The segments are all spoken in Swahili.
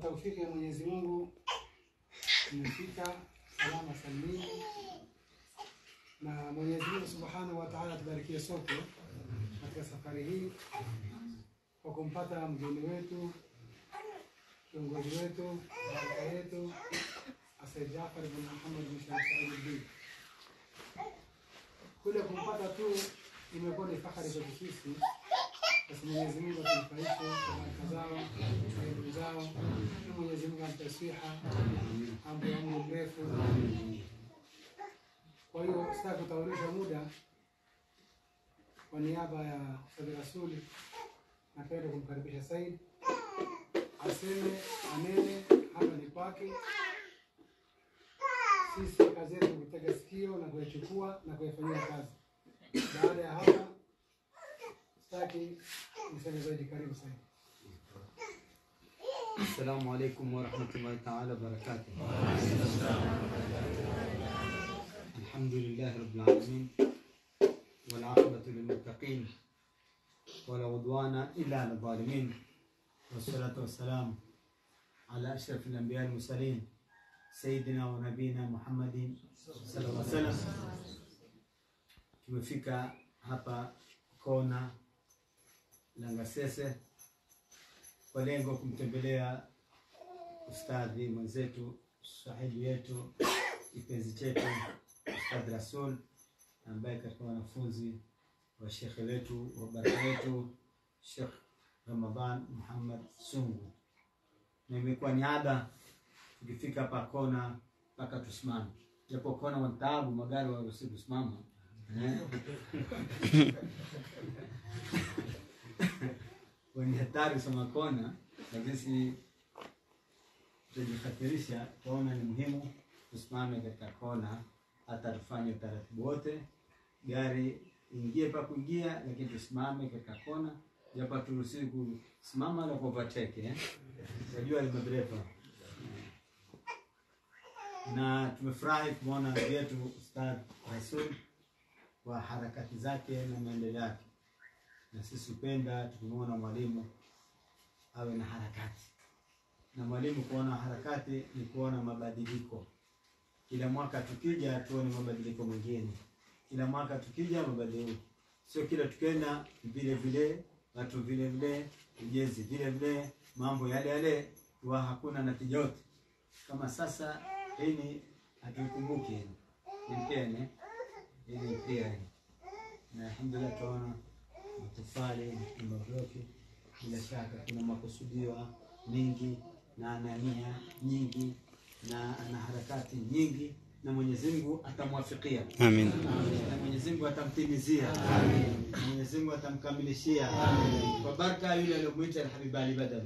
taufiki ya Mwenyezi Mungu tumefika salama salimini, na Mwenyezi Mungu Subhanahu wa Ta'ala tubarikie sote katika safari hii kwa kumpata mgeni wetu, kiongozi wetu, baraka yetu Said Jafar bin Muhammad bin Sharif Said al-Din. Kule kumpata tu imekuwa ni fahari kwetu sisi basi Mwenyezi Mungu atunufaishe kwa baraka zao, kwa elimu zao, na Mwenyezi Mungu ampe siha, ampe umri mrefu. Kwa hiyo sitaki kutaulisha muda, kwa niaba ya Said Rasuli napenda kumkaribisha Said aseme, anene, hapa ni kwake. Sisi kazi yetu kutega sikio na kuyachukua na kuyafanyia kazi. Baada ya hapa sitaki niseme zaidi. Karibu sana. Assalamu alaikum warahmatullahi taala wabarakatuh. Alhamdulillahi rabbil alamin wal aqibatu lil muttaqin wala udwana illa ala zalimin wassalatu wassalamu ala ashrafil anbiya wal mursalin sayyidina wa nabina Muhammadin sallallahu alaihi wasallam. Tumefika hapa kona Langasese kwa lengo kumtembelea ustadhi mwenzetu sahibi yetu kipenzi chetu Ustadh Rasul ambaye katika wanafunzi wa shekhe wetu wa baraka wetu Sheikh Ramadhan Muhammad Sungu, na imekuwa ni ada tukifika hapa kona mpaka tusimame, japo kona wataabu magari waruhusi kusimama eh? wenye hatari kusoma kona, lakini si tutajihatarisha. Kuona ni muhimu tusimame katika kona, hata tufanye utaratibu wote, gari ingie pa kuingia, lakini tusimame katika kona, japo turuhusiwi kusimama na kuovateke eh? Najua ni madereva na tumefurahi kumwona ndugu yetu Ustadh Rasul kwa harakati zake na maendeleo yake na sisi hupenda tukimwona mwalimu awe na harakati, na mwalimu kuona harakati ni kuona mabadiliko. Kila mwaka tukija tuone mabadiliko mengine, kila mwaka tukija mabadiliko, sio kila tukenda vile vile, watu vile vile, ujenzi vile vile, mambo yale yale, wa hakuna natija yote. Kama sasa hili hatuikumbuki hili ilipene hili pia hili, na alhamdulillah tunaona matofali na mabloki. Bila shaka kuna makusudio mengi na ana nia nyingi na ana harakati nyingi, na Mwenyezi Mungu atamwafikia Amin. na Mwenyezi Mungu atamtimizia na Mwenyezi Mungu atamkamilishia kwa baraka yule aliyomwita Alhabib Ali Badawi,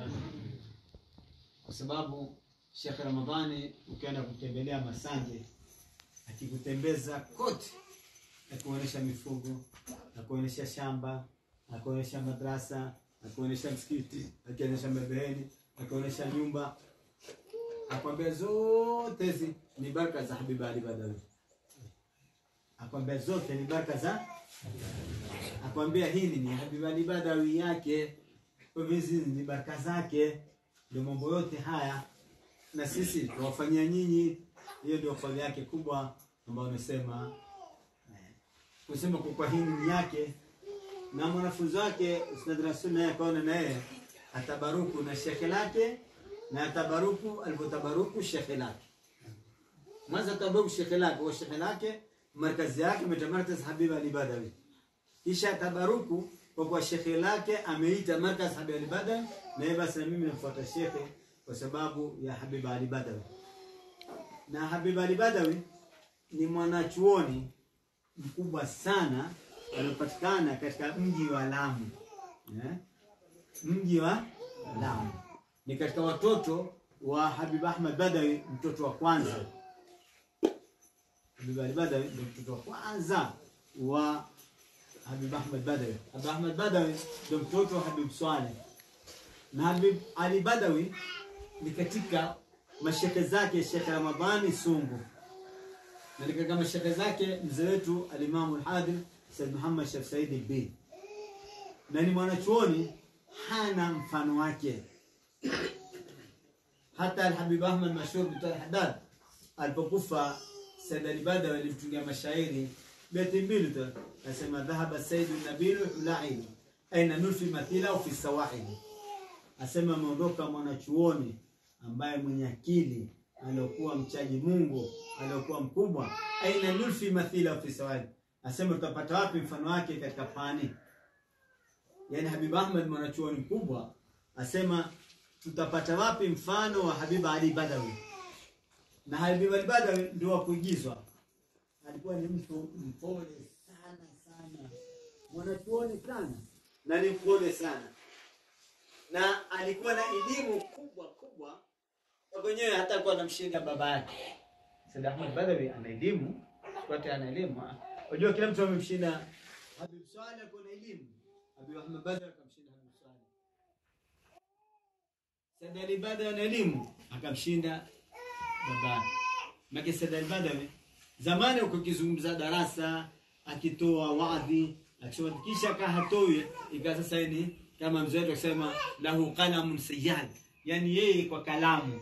kwa sababu Sheikh Ramadhani ukienda kutembelea Masanje akikutembeza kote akuonyesha mifugo, akuonyesha shamba, akuonyesha madrasa, akuonyesha msikiti, akionyesha mabeheni, akuonyesha nyumba, akwambia zote hizi ni baraka za Habib Ali Badawi, akwambia zote ni baraka za, akwambia hili ni Habib Ali Badawi yake, kwa hivyo hizi ni baraka zake. Ndio mambo yote haya, na sisi tuwafanyia nyinyi. Hiyo ndio fadhila yake kubwa ambayo amesema kusema kwa kwa hii ni yake na mwanafunzi wake Ustadh Rasul naye akaona na yeye atabaruku na shekhe lake na atabaruku alivyotabaruku shekhe lake. Mwanzo atabaruku shekhe lake wa shekhe lake markazi yake metamarkaz Habib Ali Badawi, kisha atabaruku kwa kwa shekhe lake ameita markaz Habib Ali Badawi, na yeye basi na mimi nafuata shekhe kwa sababu ya Habib Ali Badawi. Na Habib Ali Badawi ni mwanachuoni mkubwa sana aliopatikana katika mji wa Lamu eh? mji wa Lamu ni katika watoto wa Habib Ahmad Badawi, mtoto wa kwanza. Habib Ali Badawi ndio mtoto wa kwanza wa Habib Ahmad Badawi. Habib Ahmad Badawi ndio mtoto wa Habib Swaleh, na Habib Ali Badawi ni katika mashekhe zake Sheikh Ramadhani Sungu na ni katika mashekhe zake mzee wetu alimamu alhadhir Said Muhammad Sheikh Said al-Bin, na ni mwanachuoni hana mfano wake. hata Alhabib Ahmad mashhur bin Haddad alipokufa Said al-Badawi alimtungia mashairi beti mbili tu, akasema dhahaba Said nabilu ulail aina nulfi mathila fi sawahili, asema ameondoka mwanachuoni ambaye mwenye akili aliokuwa mchaji Mungu aliokuwa mkubwa, aina nulfi mathila fi sawahili, asema tutapata wapi mfano wake katika pani yani Habib Ahmad mwanachuoni mkubwa asema tutapata wapi mfano wa Habib Ali Badawi? Na Habib Ali Badawi ndio wa kuigizwa, alikuwa ni mtu mpole sana sana, mwanachuoni sana na ni mpole sana, na alikuwa na elimu kubwa kubwa, kwa mwenyewe hata alikuwa anamshinda baba yake. Said Ahmad Badawi ana elimu, wote ana elimu. Unajua kila mtu amemshinda Habib Swaleh, alikuwa na elimu Habib Ahmad Badawi akamshinda Habib Swaleh. Said Ali Badawi ana elimu akamshinda babake. Maki Said Ali Badawi zamani uko kizungumza darasa akitoa wadhi akisema kisha kaa hatoi ikawa sasa ni kama mzee wetu akisema lahu qalamun sayyad, yani yeye kwa kalamu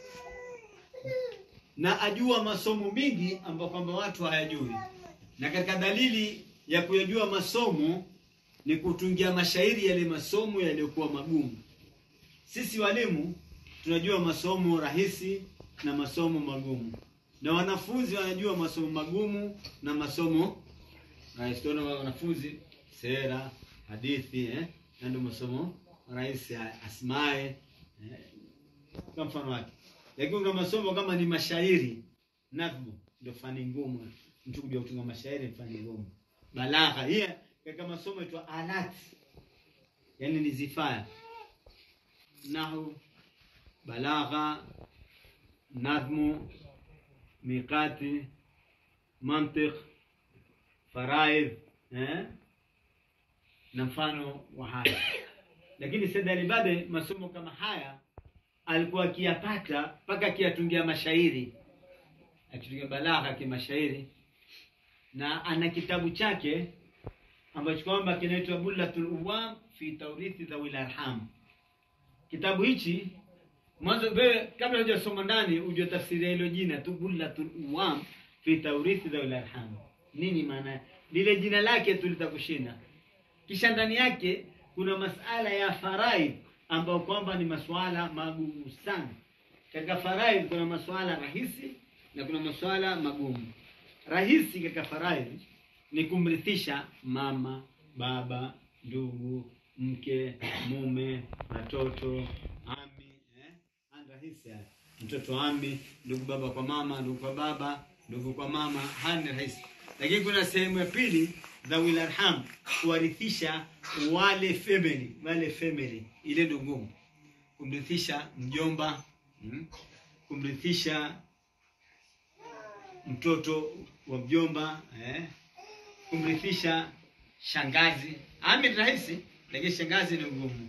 na ajua masomo mingi ambayo kwamba watu hayajui, na katika dalili ya kuyajua masomo ni kutungia mashairi yale masomo yaliyokuwa magumu. Sisi walimu tunajua masomo rahisi na masomo magumu, na wanafunzi wanajua masomo magumu na masomo rahisi. Tunaona wanafunzi sera, hadithi eh, na ndio masomo rahisi, asmae eh, kwa mfano wake. Lakini kuna masomo kama ni mashairi, nadhmu, ndio fani ngumu. Mtu kujua kutunga mashairi ni fani ngumu. Balagha hii katika masomo yaitwa alati, yani ni zifaya, nahu, balagha, nadhmu, miqati, mantiq, faraidh eh? na mfano wa haya. Lakini Said Ali Badawi masomo kama haya alikuwa akiyapata mpaka akiyatungia mashairi, akitungia balagha kimashairi, na ana kitabu chake ambacho kwamba kinaitwa Bullatul Uwam fi Taurithi Dhawil Arham. Kitabu hichi mwanzo, wewe kabla hujasoma ndani, ujue tafsiri ya hilo jina tu, Bullatul Uwam fi Taurithi Dhawil Arham, nini maana lile jina lake tu litakushinda. Kisha ndani yake kuna masala ya faraid ambayo kwamba ni masuala magumu sana. Katika faraid kuna masuala rahisi na kuna masuala magumu. Rahisi katika faraid ni kumrithisha mama, baba, ndugu, mke, mume, watoto, ami eh? Haya rahisi haya. Mtoto ami, ndugu baba kwa mama, ndugu kwa baba, ndugu kwa mama, haya ni rahisi. Lakini kuna sehemu ya pili dhawil arham, kuwarithisha wale family, wale family, ile ndio ngumu. Kumrithisha mjomba, mm, kumrithisha mtoto wa mjomba eh, kumrithisha shangazi. Ami ni rahisi, lakini shangazi ni ngumu.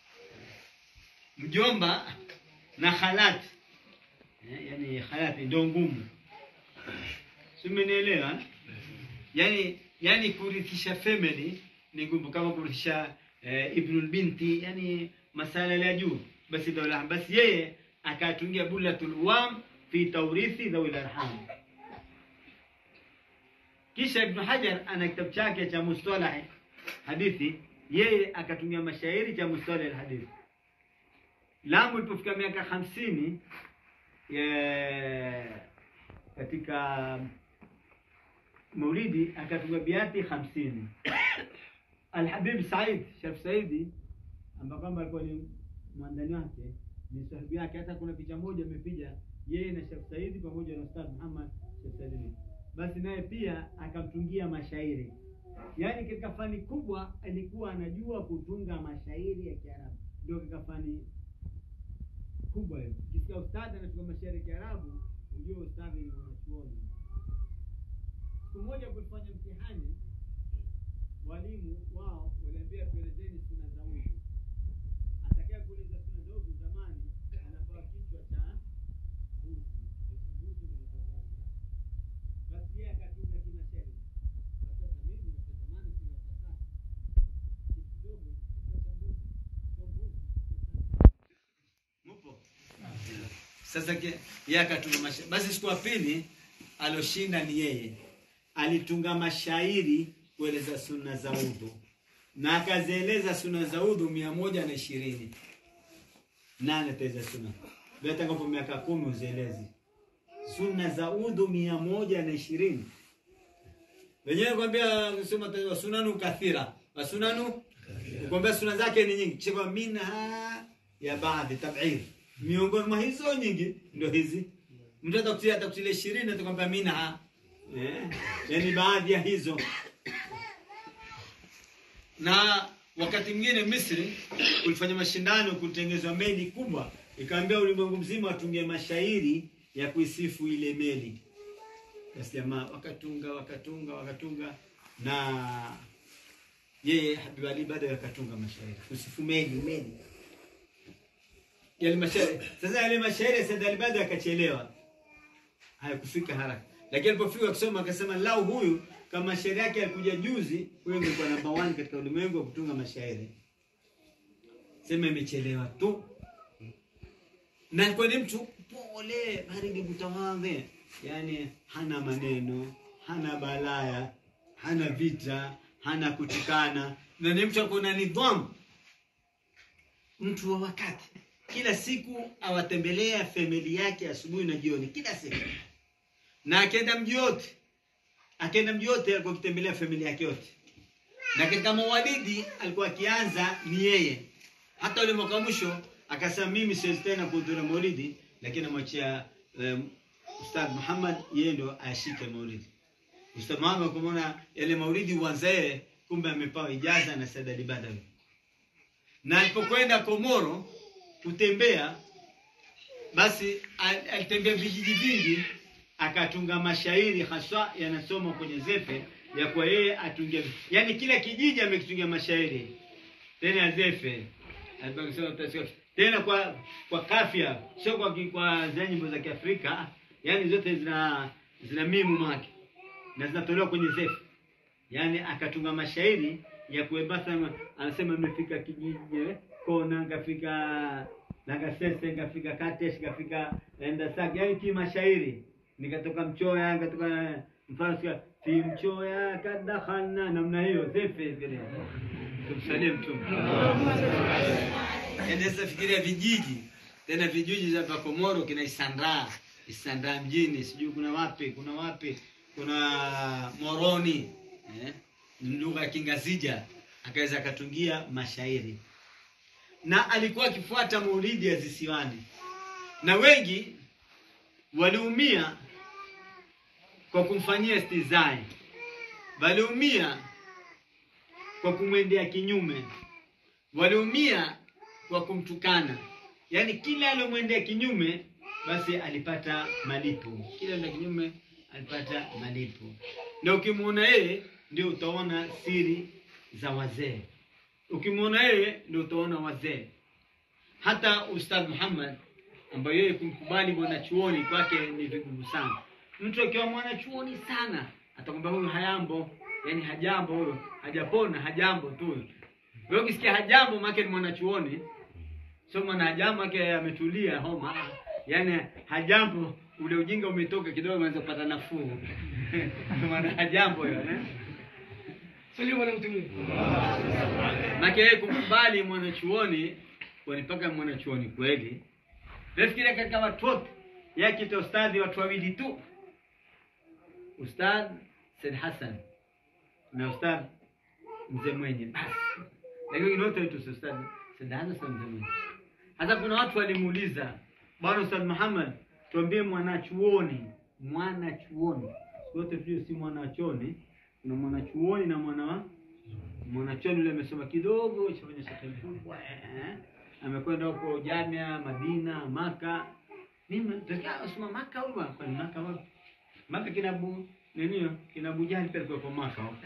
Mjomba na khalati eh, yani khalati ndio ngumu, si umenielewa? eh? Yani yani kurithisha family ni ngumu, kama kurithisha eh, ibnul binti, yani masala ya juu. Basi dawla basi yeye akatungia Bullatul Uwam fi tawrithi dhawil arham. Kisha Ibn Hajar ana kitabu chake cha mustalah hadithi, yeye akatumia mashairi cha mustalah hadithi. Lamu ilipofika miaka hamsini eh, katika maulidi akatunga biati hamsini. Alhabib Said Sharif Saidi ambaye kwamba alikuwa ni mwandani wake ni sahibu yake. Hata kuna picha moja amepiga yeye na Sharif Saidi pamoja na Ustadh Muhammad Sharif Saidi basi naye pia akamtungia mashairi. Yaani katika fani kubwa alikuwa anajua kutunga mashairi ya Kiarabu, ndio katika fani kubwa hiyo. Ukisikia ustadhi anatunga mashairi ya Kiarabu, ujue ustadhi ni mwanachuoni. Siku moja kulifanya mtihani, walimu wao waliambia tuelezeni suna za udhu. Atakaye kueleza suna za udhu zamani anapewa kichwa cha mbuzi, mbuzi ndio anapewa basi yeye akatunga kimashairi. Sasa mimi natamani kuna sasa kitu kidogo kichwa cha mbuzi, sio mbuzi. Mupo? Sasa ke- yeye akatunga mashairi. Basi siku ya pili aloshinda ni yeye, alitunga mashairi kueleza sunna za udhu na akazieleza sunna za udhu mia moja na ishirini nane teza sunna gatakapo miaka kumi uzielezi sunna za udhu mia moja na ishirini wenyewe kwambia sema ta- sunanu kathira wasunanu kwambia suna zake ni nyingi kisha minha ya baadhi tabir miongoni mwa hizo nyingi ndio hizi mtu atakutilia atakutilia ishirini atakwambia minha eh, yani baadhi ya hizo na wakati mwingine Misri kulifanya mashindano kutengezwa meli kubwa, ikaambia ulimwengu mzima watunge mashairi ya kuisifu ile meli. Basi jamaa wakatunga wakatunga wakatunga, na yeye Habib Ali bado akatunga mashairi kusifu meli meli yale mashairi. Sasa yale mashairi ya Said Ali bado akachelewa, hayakufika haraka, lakini alipofika kusoma akasema, lau huyu kama mashairi yake yalikuja juzi, huyo angekuwa namba 1 katika ulimwengu wa kutunga mashairi. Sema imechelewa tu, na alikuwa ni mtu pole, baridi, mtawadhi, yani hana maneno, hana balaya, hana vita, hana kutukana, na ni mtu alikuwa na nidhamu, mtu wa wakati. Kila siku awatembelea famili yake asubuhi na jioni, kila siku, na akienda mji yote akaenda mji yote alikuwa akitembelea familia yake yote, na katika mawalidi alikuwa akianza ni yeye. Hata ule mwaka mwisho akasema mimi siwezi tena kuhudhuria maulidi, lakini amwachia um, Ustadh Muhammad yeye ndo ashike maulidi. Ustadh Muhammad kumwona yale maulidi uanzae, kumbe amepewa ijaza na Said Ali Badawi, na alipokwenda Komoro kutembea basi al- alitembea vijiji vingi akatunga mashairi haswa yanasoma kwenye zefe ya kwa yeye atunge yani kila kijiji amekitungia mashairi tena ya zefe Alikuwa akisema utasikia- tena kwa kwa kafia sio kwa ki- kwa zile nyimbo za Kiafrika yani zote zina zina mimu make na zinatolewa kwenye zefe yani akatunga mashairi ya kuebasa anasema imefika kijiji eh, kona ngafika Nagasese ngafika Katesh ngafika Endasaki yani ki mashairi nikatoka Mchoya nikatoka mfano sika fi Mchoya kadakhalna namna hiyo zefe vile tumsalie mtume endesa fikiria vijiji tena vijiji za hapa Komoro kina Isandra Isandra mjini sijui kuna wapi kuna wapi kuna Moroni eh? lugha ya Kingazija akaweza akatungia mashairi na alikuwa akifuata maulidi ya zisiwani na wengi waliumia kwa kumfanyia stizai waliumia kwa kumwendea kinyume waliumia kwa kumtukana yaani kila alomwendea kinyume basi alipata malipo kila la kinyume alipata malipo na ukimwona yeye ndio utaona siri za wazee ukimwona yeye ndio utaona wazee hata ustadh muhammad ambaye yeye kumkubali mwanachuoni kwake ni vigumu sana mtu akiwa mwanachuoni sana atakwambia huyu hayambo yani hajambo huyu hajapona hajambo tu wewe ukisikia hajambo maake ni mwanachuoni sio mwana hajambo ake ametulia homa yani hajambo ule ujinga umetoka kidogo unaweza kupata nafuu Ndio maana hajambo hiyo eh? Sio bwana mtume. Maana yeye kumkubali mwanachuoni kwani mpaka mwanachuoni kweli. Nafikiria katika watu wote yeye kita ustadhi watu wawili tu. Ustadh Said Hassan na ustadh mzee mwenye basi. Lakini wengine wote wetu ustadh Said Hassan na mzee mwenye. Sasa kuna watu walimuuliza bwana Ustadh Muhammad, tuambie mwanachuoni, mwanachuoni. Wote tujue si mwanachuoni, kuna mwanachuoni na mwana wa mwanachuoni yule amesoma kidogo, chafanya shaka kubwa eh, amekwenda huko Jamia, Madina, Maka. Mimi tukia asoma Maka huwa kwa Maka wapi? Maka kinabu nini hiyo? Kinabu jani pale kwa Maka. huko.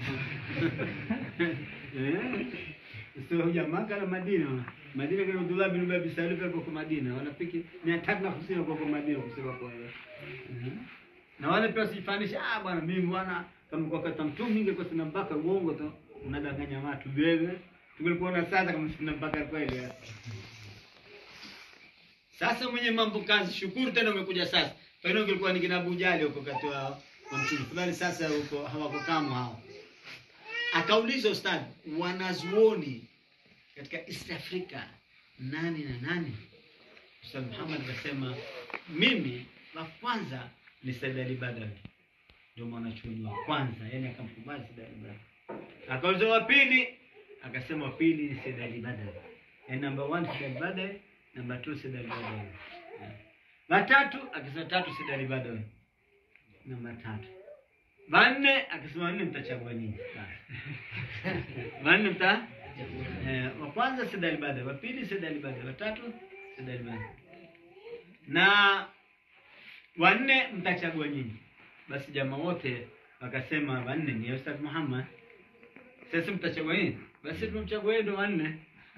Eh? Sio huja Maka na Madina. Madina kuna Abdullah bin Ubay bin Salul pale kwa Madina. Wanapiki 350 kwa kwa Madina kusema kwa hiyo. Mhm. Na wale pia sifanisha ah bwana mimi bwana kama kwa kata mtu mingi kwa sina mpaka uongo tu unadanganya watu wewe. Tungekuona sasa kama sina mpaka kweli. Sasa mwenye mambo kazi, shukuru tena umekuja sasa. Pengine kilikuwa ni kina Abu Jali huko kati wa wa mtume fulani, sasa huko hawako kama hao. Akauliza ustadi, wanazuoni katika East Africa nani na nani? Ustadh Muhammad akasema mimi wa kwanza ni Said Ali Badawi, ndio mwanachuoni wa kwanza, yani akamkubali Said Ali Badawi. Akauliza wa pili, akasema wa pili ni Said Ali Badawi, yani number one Said Ali Badawi, number two Said Ali Badawi. Yeah. Watatu akasema tatu Said Ali Badawi, namba tatu. Wanne akasema wanne mtachagua nini? Basi. Wanne mta eh, wa kwanza Said Ali Badawi, wa pili Said Ali Badawi, wa tatu Said Ali Badawi na wanne mtachagua nyinyi. Basi jamaa wote wakasema wanne ni Ustadh Muhammad. Sasa mtachagua nini? Basi tumemchagua yeye ndo wanne.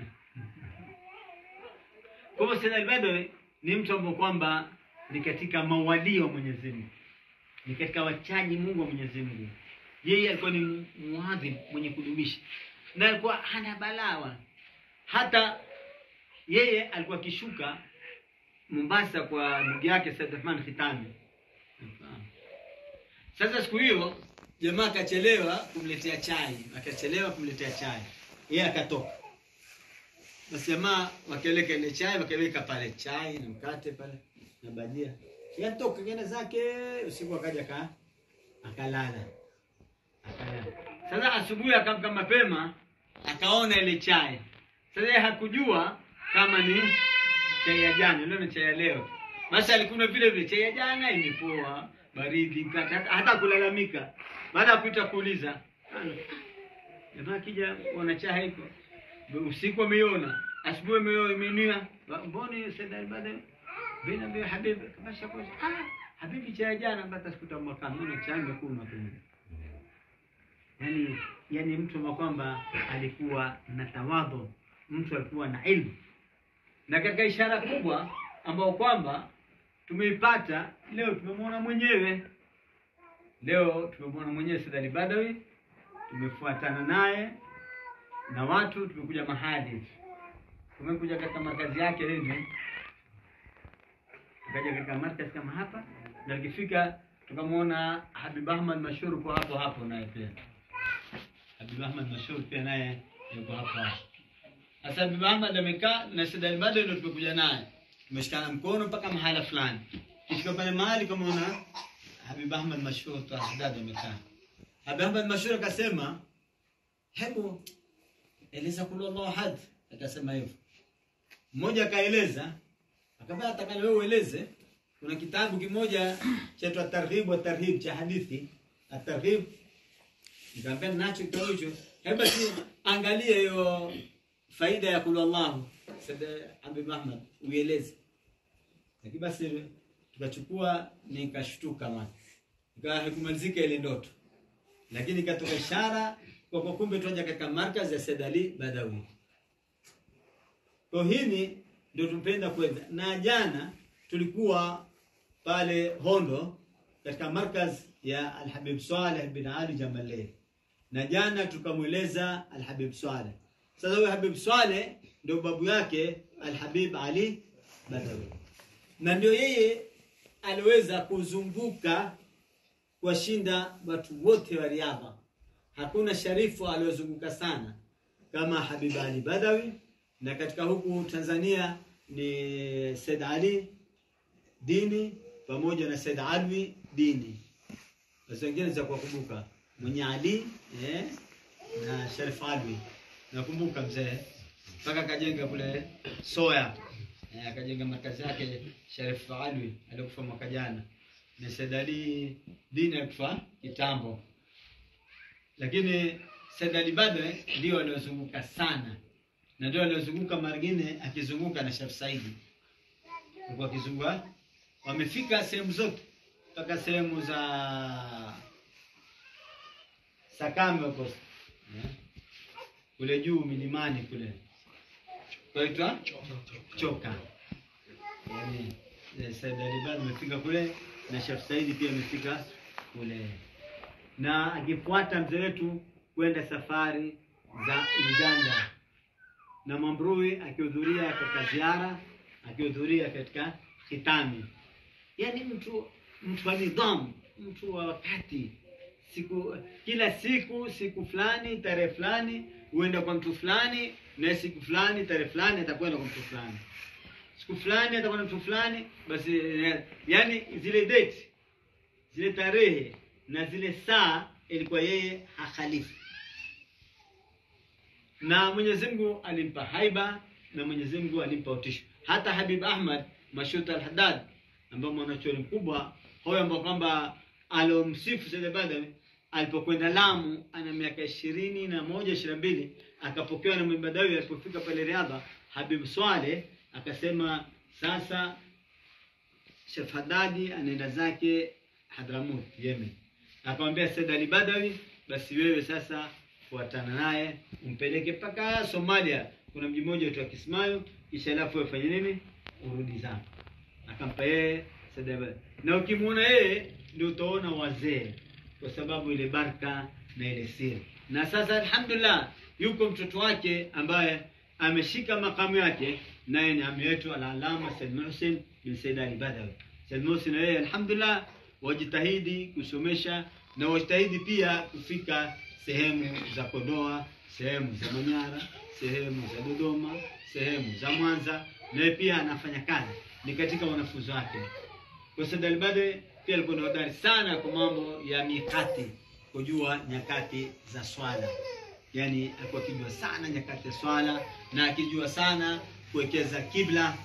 Kwa hivyo Said al-Badawi ni mtu ambaye kwamba ni katika mawalii wa Mwenyezi Mungu, ni katika wachaji Mungu wa Mwenyezi Mungu. Yeye alikuwa ni muadhim mwenye kudumisha, na alikuwa hana balawa. Hata yeye alikuwa akishuka Mombasa kwa ndugu yake Said Rahman Khitami. Sasa siku hiyo jamaa akachelewa kumletea chai, akachelewa kumletea chai, yeye akatoka. Basi jamaa wakieleka ile chai, wakiweka pale chai na mkate pale na bajia, yatoka kenda zake usiku, akaja ka akalala, akalala. Sasa asubuhi akamka mapema, akaona ile chai. Sasa yeye hakujua kama ni chai ya jana, leo ni chai ya leo. Basi alikunywa vile vile chai ya jana, imepoa baridi, mkate, hata, hata kulalamika. Baada ya kuita kuuliza, jamaa akija wana chai haiko, usiku ameiona, asubuhi ameiona imeinia, mbona Said baada bina bi habibi kabasha kwa ah habibi chai ya jana, mpaka sikuta mwaka mbili chai imekunywa tu. Yani, yani mtu ambaye kwamba alikuwa na tawadhu, mtu alikuwa na ilmu na katika ishara kubwa ambayo kwamba tumeipata leo, tumemwona mwenyewe leo, tumemwona mwenyewe Said Ali Badawi, tumefuatana naye na watu, tumekuja mahali, tumekuja katika markazi yake lini, tukaja katika markazi kama hapa, na tukifika tukamwona Habib Ahmad Mashhur kwa hapo hapo, naye pia Habib Ahmad Mashhur pia naye yuko hapo hapo. Sasa Habib Ahmad amekaa na Said Ali Badawi ndio tumekuja naye. Tumeshikana mkono mpaka mahala fulani. Kifika pale mahali kama una Habib Ahmad Mashhur tu Haddad amekaa. Habib Ahmad Mashhur akasema, "Hebu eleza kulu Allahu ahad." Akasema hivyo. Mmoja akaeleza, akamwambia atakalo wewe ueleze. Kuna kitabu kimoja chaitwa Targhib wa Tarhib cha hadithi, At-Targhib. Nikamwambia nacho kitabu hicho. Hebu basi angalia hiyo faida ya kulu Allahu Said Habib Ahmad uieleze. Lakini basi tukachukua nikashtuka mwana. Ikawa haikumalizika ile ndoto. Lakini ikatoka ishara kwa kwa kumbe tuaja katika markazi ya Said Ali Badawi. Kwa hili ndio tumpenda kwenda. Na jana tulikuwa pale Hondo katika markazi ya Al-Habib Saleh bin Ali Jamaleh. Na jana tukamweleza Al-Habib Saleh. Sasa huyo Habib Saleh ndio babu yake Al-Habib Ali Badawi, na ndio yeye aliweza kuzunguka kuwashinda watu wote wa riadha. Hakuna sharifu aliyozunguka sana kama Habib Ali Badawi, na katika huku Tanzania ni Said Ali Dini pamoja na Said Alwi Dini. Basi wengine za kuwakumbuka mwenye Ali eh, na Sharif Alwi nakumbuka mzee mpaka akajenga kule Soya eh, akajenga markazi yake Sharif Alwi alikufa mwaka jana, na Said Ali Dini alikufa kitambo, lakini Said Ali Badawi ndio aliozunguka sana na ndio aliozunguka margine, akizunguka na Sharif Saidi alikuwa akizunguka, wamefika sehemu zote mpaka sehemu za Sakame huko eh kule juu milimani kule kwaitwa Choka. Yani Said Ali Badawi amefika kule na Sheikh Saidi pia amefika kule, na akifuata mzee wetu kwenda safari za Uganda, na Mambrui akihudhuria katika ziara akihudhuria katika khitami yani mtu mtu wa nidhamu mtu wa wakati siku kila siku siku fulani tarehe fulani huenda kwa mtu fulani na siku fulani tarehe fulani atakwenda kwa mtu fulani siku fulani atakwenda mtu fulani basi eh, yani zile date zile tarehe na zile saa ilikuwa yeye hakhalifu na Mwenyezi Mungu alimpa haiba na Mwenyezi Mungu alimpa utisho. Hata Habib Ahmad Mashut al-Haddad ambaye mwanachuoni mkubwa huyo ambao kwamba alomsifu Said Badawi alipokwenda Lamu ana miaka ishirini na moja ishirini na mbili akapokewa na Mwalimu Badawi. Alipofika pale Riadha, Habib Swaleh akasema sasa Sheikh Haddadi anaenda zake Hadramut Yemen. Akamwambia Said Ali Badawi, basi wewe sasa fuatana naye umpeleke mpaka Somalia, kuna mji mmoja unaitwa Kismayo, kisha alafu wewe fanye nini, urudi zako. Akampa yeye Said Ali Badawi, na ukimwona yeye ndio utaona wazee, kwa sababu ile baraka na ile siri. Na sasa alhamdulillah, yuko mtoto wake ambaye ameshika makamu yake, naye ni ami yetu al-Allama Said Muhsin bin Said Ali Badawi. Said Muhsin na yeye alhamdulillah wajitahidi kusomesha na wajitahidi pia kufika sehemu za Kondoa, sehemu za Manyara, sehemu za Dodoma, sehemu za Mwanza, naye pia anafanya kazi, ni katika wanafunzi wake. Kwa Said Al-Badawi pia alikuwa ni hodari sana kwa mambo ya mikati, kujua nyakati za swala, yaani alikuwa akijua sana nyakati za swala na akijua sana kuwekeza kibla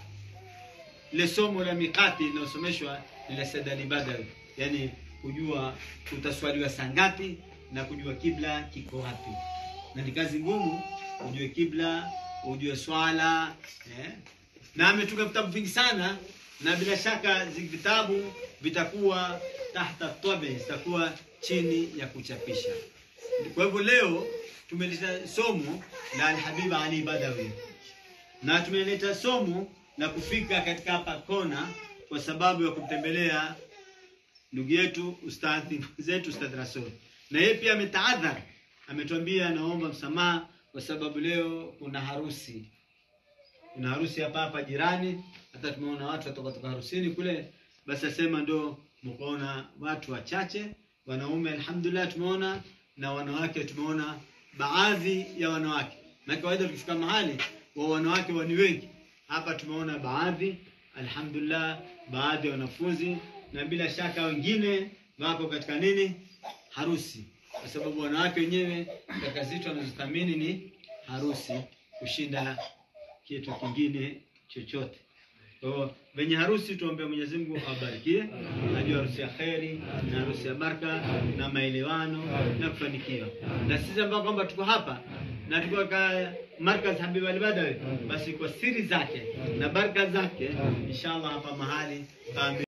ile somo la mikati linalosomeshwa ni la Said Ali Badawi, yani kujua utaswaliwa saa ngapi na kujua kibla kiko wapi, na ni kazi ngumu ujue kibla, ujue swala eh. Na ametunga vitabu vingi sana, na bila shaka zi vitabu vitakuwa tahta tabi, zitakuwa chini ya kuchapisha. Kwa hivyo leo tumeleta somo la Alhabib Ali Badawi na tumeleta somo la kufika katika hapa kona kwa sababu ya kumtembelea ndugu yetu ustadhi zetu Ustadh Rasul, na yeye pia ametaadhar, ametuambia anaomba msamaha kwa sababu leo kuna harusi, kuna harusi hapa hapa jirani. Hata tumeona watu watoka toka harusini kule, basi asema ndo mkaona watu wachache, wanaume alhamdulillah tumeona, na wanawake tumeona baadhi ya wanawake, na kawaida tukifika mahali wa wanawake wani wengi hapa tumeona baadhi alhamdulillah, baadhi ya wanafunzi na bila shaka wengine wako katika nini, harusi, kwa sababu wanawake wenyewe katika zitu wanazothamini ni harusi kushinda kitu kingine chochote. Kwa hiyo venye harusi tuombe Mwenyezi Mungu awabarikie, ajue harusi ya kheri na harusi ya baraka na maelewano na kufanikiwa. Na sisi ambao kwamba tuko hapa na tuko katika markaz Habib Ali Badawi, basi kwa siri zake na baraka zake inshallah hapa mahali